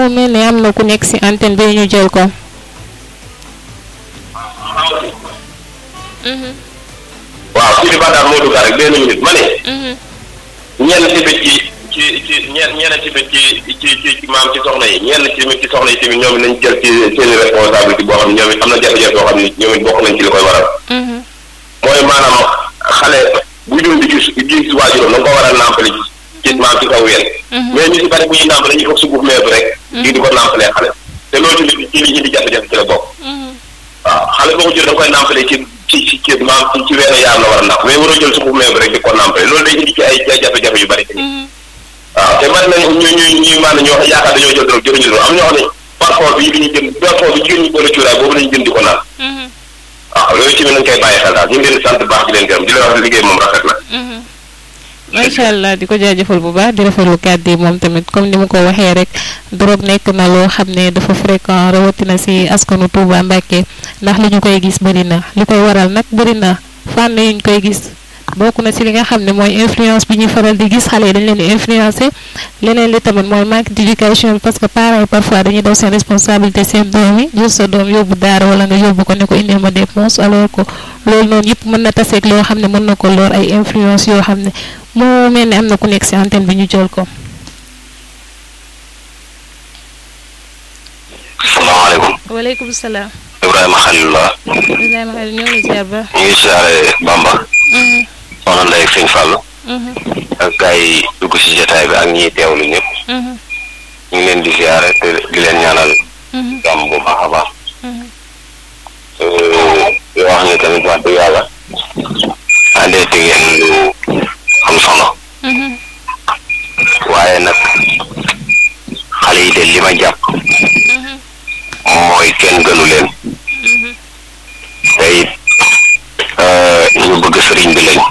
mu mel ne am na ku nekk ci antenne bi ñu jël ko. waaw si li baax moo dugg rek benn minute ma ne. ñenn tamit ci ci ci ñenn ñenn tamit ci ci ci maam ci soxna yi ñenn tamit ci soxna yi tamit ñoom it nañ jël ci seen responsabilité boo xam ne ñoom it am na jafe-jafe yoo xam ne ñoom it bokk nañ ci li koy waral. mooy maanaam xale bu jur di gis gis waajuram na nga ko war a nàmpale ci ci maam ci kaw ween. mais ñu si bari bu ñuy nàmpale ñu foog suguf meebu rek. di di ko nàmpalee xale. te loolu ci li ci li indi jafe-jafe ci la bokk. waaw xale boo ko jël da nga koy nàmpale ci ci ci ci maam ci wenn yaar la war a nàmp mais waroo jël suguf meebu rek di ko nàmpale loolu day indi ci ay jafe-jafe yu bari waaw te bari nañ ñu ñu ñuy maanaam ñoo xam yaakaar dañoo jël drogue jëruñu drogue am ñoo xam ne parfum bi bi ñu jënd parfum bi jigéen ñi boole cuuraay boobu lañu jënd di ko naan waaw loolu ci mi nañ koy bàyyi xel daal ñu ngi leen di sant baax di leen gërëm di leen wax liggéey moom rafet na macha allah di ko jaajëfal bu baax di rafetlu kàddu yi moom tamit comme ni mu ko waxee rek drogue nekk na loo xam ne dafa fréquent rawatina si askanu Touba Mbacke ndax li ñu koy gis bëri na li koy waral nag bëri na fànn yu ñu koy gis bokk na si li nga xam ne mooy influence bi ñuy faral di gis xale yi dañ leen di influencer leneen li tamit mooy manque d'éducation parce que parents yi parfois dañuy daw seen responsabilité seen doom yi jël sa doom yóbbu daara wala nga yóbbu ko ne ko indil ma dépense alors que loolu noonu yëpp mën na taseeg loo xam ne mën na ko lor ay influence yoo xam ne moo mel ne am na ku nekk si antenne bi ñu jël ko. salaamaaleykum. waaleykum salaam. Ibrahima Khalilullah. Ibrahima Khalil ñoo ngi ziar ba. ñu ngi siyaare Bamba. soxna Ndeye ak sëñ Fallou. ak gars yi dugg si jotaay bi ak ñiy teewlu ñëpp. ñu ngi leen di siyaare te di leen ñaanal. jàmm bu baax a baax. yoo wax ne tamit wax dëgg yàlla. àndee te ngeen lu am solo. waaye nag xale yi de li ma jàpp. mooy kenn gënu leen. te it ñu bëgg sëriñ bi lañ.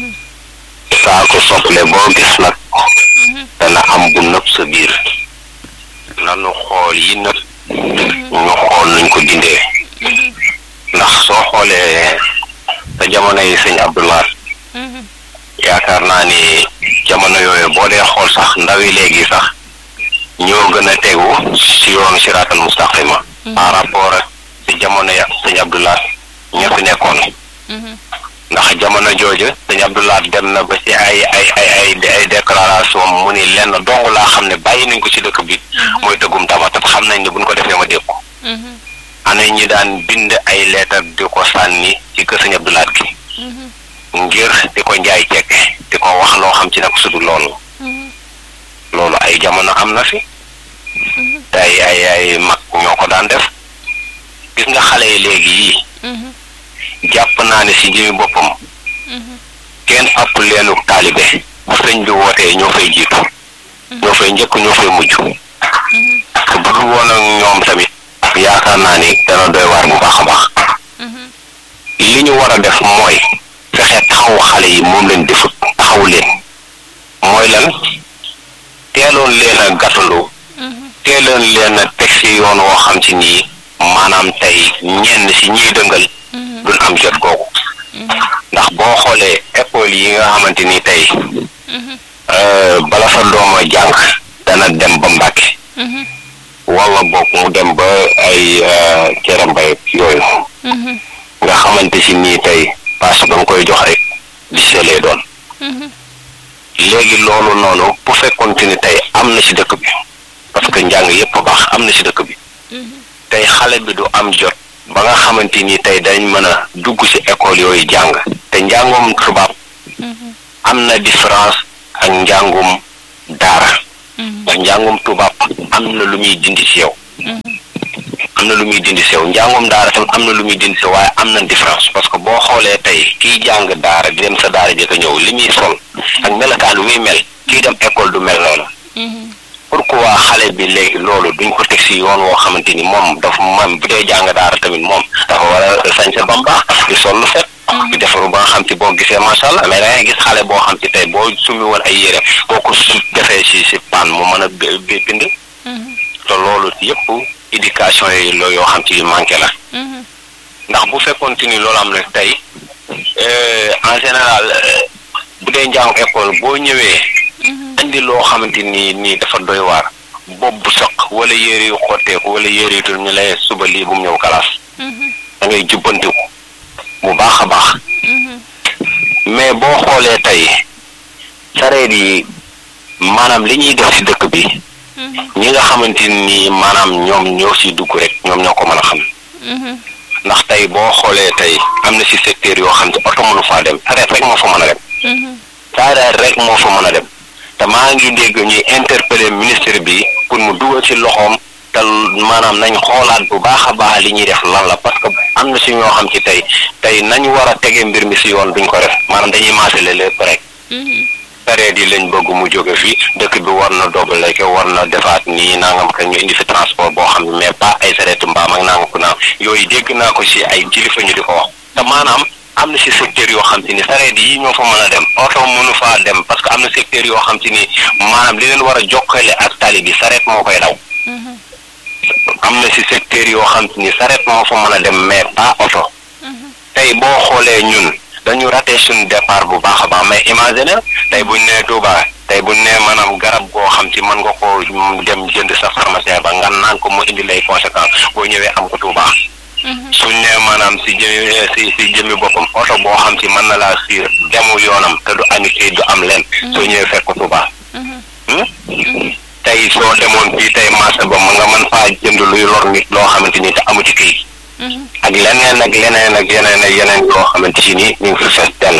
saa ko sople boo gis nag. dana am bu nëb sa biir. nanu xool yi nëb. ñu xool nuñ ko dindee. ndax soo xoolee sa jamono yi sëñ Abdoulaye. yaakaar naa ni jamono yooyu boo dee xool sax ndaw yi léegi sax ñoo gën a tegu si yoonu siraatal mustaqima par rapport ak si jamono ya sëñ Abdoulaye ña fi nekkoon ndax jamono jooju sëñ Abdoulaye dem na ba si ay ay ay ay ay déclaration mu ni lenn dong laa xam ne bàyyi nañ ko si dëkk bi mooy tëggum tama te xam nañ ne buñ ko defee ma dégg ko ana ñi daan bind ay leetar di ko sànni ci kër sëñ Abdoulaye gi ngir di ko njaay cekk di ko wax loo xam ci nag sudu loolu loolu ay jamono am na fi te ay ay ay mag ñoo ko daan def gis nga xale yi léegi yii jàpp naa ne si jëmi boppam kenn ëpp leenu taalibe sëñ bi wootee ñoo fay jiitu ñoo fay njëkk ñoo fay mujj te bu dul woon ak ñoom tamit yaakaar naa ni dana doy waar bu baax a baax li ñu war a def mooy fexe taxaw xale yi moom leen defut taxaw leen mooy lan teeloon leen a gàttandu teeloon leen a teg si yoon woo xam ci nii maanaam tey ñenn si ñiy dëngal duñ am jot googu ndax boo xoolee école yi nga xamante ni tey bala sa dooma jàng dana dem ba Mbàkke wala boog mu dem ba ay cere mbay yooyu nga xamante si nii tey parce que nga koy jox rek di selee doon léegi loolu noonu bu fekkoonte ni tey am na ci dëkk bi parce que njàng yépp a baax am na ci dëkk bi tey xale bi du am jot ba nga xamante ni tey dañ mën a dugg ci école yooyu jàng te njàngum tubaab am na différence ak njàngum daara ndax njàngum tubaab am na lu muy dindi ci yow am na lu muy dindi sew njàngum daara tam am na lu muy dindi sew waaye am na différence parce que boo xoolee tey kiy jàng daara di dem sa daara jëkk a ñëw li muy sol ak melokaan muy mel kii dem école du mel noonu pourquoi xale bi léegi loolu duñ ko teg si yoon woo xamante ni moom dafa moom bu dee jàng daara tamit moom dafa war a sañse ba mu baax di sol lu set di defaru ba nga xam ci boo gisee macha allah mais da ngay gis xale boo xam ci tey boo sumi woon ay yére boo ko su defee si si pan mu mën a bind te loolu yëpp éducation yi loo yoo xam ci manqué la ndax bu fekkoonte ni loolu am na tey en général bu dee njàng école boo ñëwee indi loo xamante ni nii dafa doy waar bopp bu soq wala yére yu xotteeku wala yére yu dul ñu lay suba lii bu mu ñëw kalaas da ngay jubbantiku bu baax a baax mais boo xoolee tey sareet yi maanaam li ñuy def ci dëkk bi ñi nga xamante ni maanaam ñoom ñoo ci dugg rek ñoom ñoo ko mën a xam ndax tey boo xoolee tey am na ci secteur yoo xam ne oto mënu faa dem sareet rek moo fa mën a dem sareet rek moo fa mën a dem te maa ngi dégg ñuy interpeller ministre bi pour mu dugal ci loxoom te maanaam nañ xoolaat bu baax a baax li ñuy def lan la parce que am na ci ñoo xam ci tey tey nañu war a tege mbir mi ci yoon duñ ko def maanaam dañuy maasale lépp rek sareet yi lañ bëgg mu jóge fii dëkk bi war na doobale ke war na defaat nii nangam ka ñu indi fi transport boo xam ne mais pas ay sareetu mbaam ak nangam ko naam yooyu dégg naa ko ci ay kilifa ñu di ko wax te maanaam am na ci secteur yoo xam te ni sareet yi ñoo fa mën a dem oto mënu faa dem parce que am na secteur yoo xam te ni maanaam li leen war a jokkale ak tali bi sareet moo koy daw am na ci secteur yoo xam te ni sareet moo fa mën a dem mais pas oto tey boo xoolee ñun dañu raté suñu départ bu baax a baax mais imaginer tey buñ nee Touba tey buñ nee maanaam garab goo xam ci mën nga koo dem jënd sa pharmacien ba nga naan ko mu indi lay conséquence boo ñëwee am ko Touba suñ nee maanaam si jëmi si si jëmi boppam oto boo xam ci mën na laa siir demu yoonam te du añu ci du am leen soo ñëwee fekk ko Touba tey soo demoon fii tey marché ba nga mën faa jënd luy lor nit loo xamante ni te amu ci këyit ak leneen ak leneen ak yeneen ak yeneen yoo xamante ci ni ñu ngi fi fees dell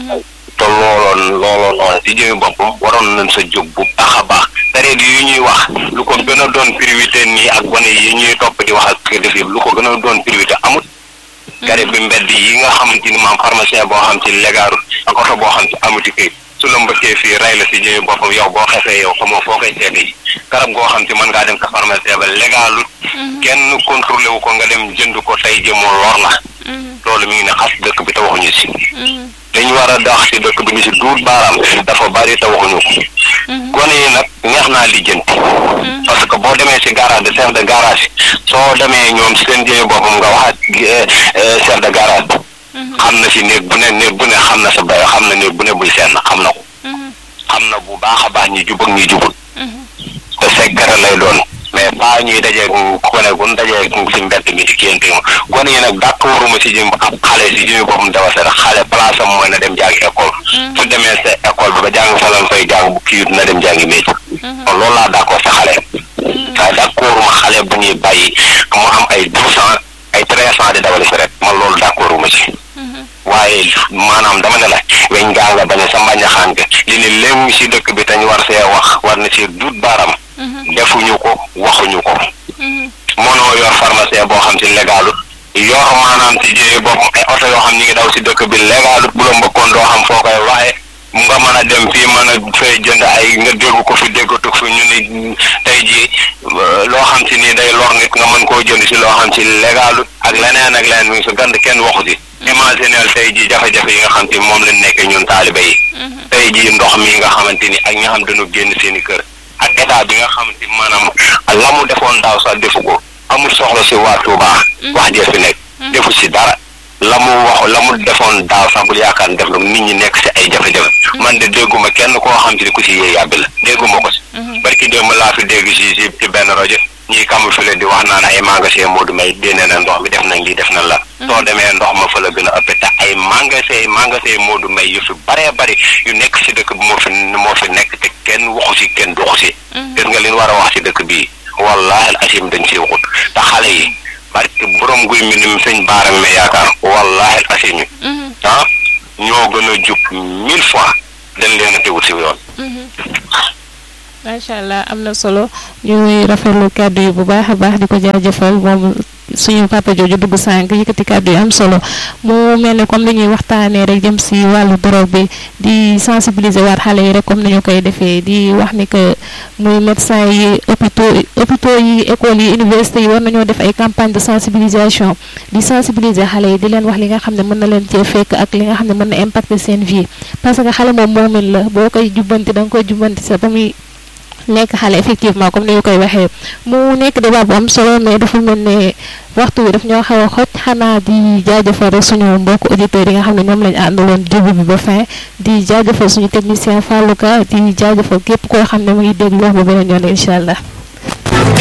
te looloon looloon noonu si jëmi boppam waroon nañ sa jóg bu baax a baax sareet yi ñuy wax lu ko gën a doon priorité nii ak gone yi ñuy topp di wax ak def lu ko gën a doon priorité amut gare bi mbedd yi nga xamante ni maam pharmacien boo xam ci légaarul ak oto boo xam ci amuti këyit su la mbëkkee fii rey la si jëmi boppam yow boo xefee yow xamoo foo koy seete yi garab goo xam ci mën ngaa dem sa pharmacien ba légalut kenn contrôlé wu ko nga dem jënd ko tey jëmoo lor la loolu mi ngi ne xas dëkk bi te waxuñu si dañu war a dox si dëkk bi ñu si duut baaraam dafa bari te waxuñu ko gone yi nag neex naa lijjanti parce que boo demee si garage de chef de garage soo demee ñoom seen jëmi boppam nga wax ak chef de garage xam na si néeg bu ne néeg bu ne xam na sa bay xam na néeg bu ne buy seen xam na ko xam na bu baax a baax ñi jub ak ñi jubul te secret lay doon mais pas ñuy dajee gone gun dajee si mbedd mi si kénte ma gone yi nag d'accorduma si jëm ab xale si jëmi boppam dafa set xale place am mooy na dem jàngi école su demee sa école bi ba jàng fa lan fay jàng bu kii na dem jàngi métier kon loolu laa d'accord sa xale waaye d'accorduma xale bu ñuy bàyyi mu am ay douze ans ay treize ans di dawali si rek man loolu d'accorduma ci waaye maanaam dama ne la weñ gaa nga bañ sa mbañaxaan ga li ne léegi si dëkk bi tañ war see wax war na see duut baaram defuñu ko waxuñu ko mënoo yor pharmacien boo xam si légalut yor maanaam si jëye boppam ay oto yoo xam ñi ngi daw si dëkk bi légalut bu la mbëkkoon doo xam foo koy waaye nga mën a dem fii mën a fay jënd ay nga dégg ko fi déggatu fi ñu ne tey jii loo xam si nii day lor nit nga mën koo jënd si loo xam si légalut ak leneen ak leneen mi ngi sa gand kenn waxu si imagineel tey jii jafe-jafe yi nga xam te moom lañ nekkee ñun taalibe yi tey jii ndox mi nga xamante ni ak ñi nga xam dañu génn seen i kër ak état bi nga xamante ni maanaam la mu defoon daaw sax defu ko amul soxla si waa Touba wax jee fi nekk defu si dara la mu wax la mu defoon daaw sax bul yaakaar def na nit ñi nekk si ay jafe-jafe man de dégguma kenn koo xam te ni ku si yee yàbbi la dégguma ko si barki démb laa fi dégg si si ci benn rajo ñii kamu fi leen di wax naan ay magasin Modou May génne na ndox mi def nañ lii def nañ la soo demee ndox ma fa la gën a ëpp te ay magasin magasin Modou May yu fi baree bari yu nekk si dëkk bi moo fi moo fi nekk te kenn waxu si kenn doxu si gis nga li ñu war a wax si dëkk bii wallahi asim dañ si waxut te xale yi barki borom guy mi nim sëñ baaram me yaakaar wallahi asim ah ñoo gën a jub mille fois dañ leen a teewut si yoon macha allah am na solo ñuy rafetlu kàddu yi bu baax a baax di ko jaajëfal moom suñu papa jooju dugg sànq yëkkati kàddu yi am solo mu mel ne comme li ñuy waxtaanee rek jëm si wàllu drogue bi di sensibiliser waat xale yi rek comme ni ñu koy defee di wax ni que muy médecin yi hôpitaux hôpitaux yi écoles yi université yi war nañoo def ay campagne de sensibilisation di sensibiliser xale yi di leen wax li nga xam ne mën na leen cee fekk ak li nga xam ne mën na impacter seen vie parce que xale moom moomin la boo koy jubbanti da nga koy jubbanti sa ba muy nekk xale effectivement comme ni ñu koy waxee mu nekk débat bu am solo mais dafa mel ne waxtu bi daf ñoo xaw a xoj xanaa di jaajëfal rek suñu mbokk auditeurs yi nga xam ne ñoom lañu àndaloon début bi ba fin di jaajëfal suñu technicien Fallou Ka di jaajëfal képp koo xam ne mu ngi déglu wax ba beneen yoon incha allah.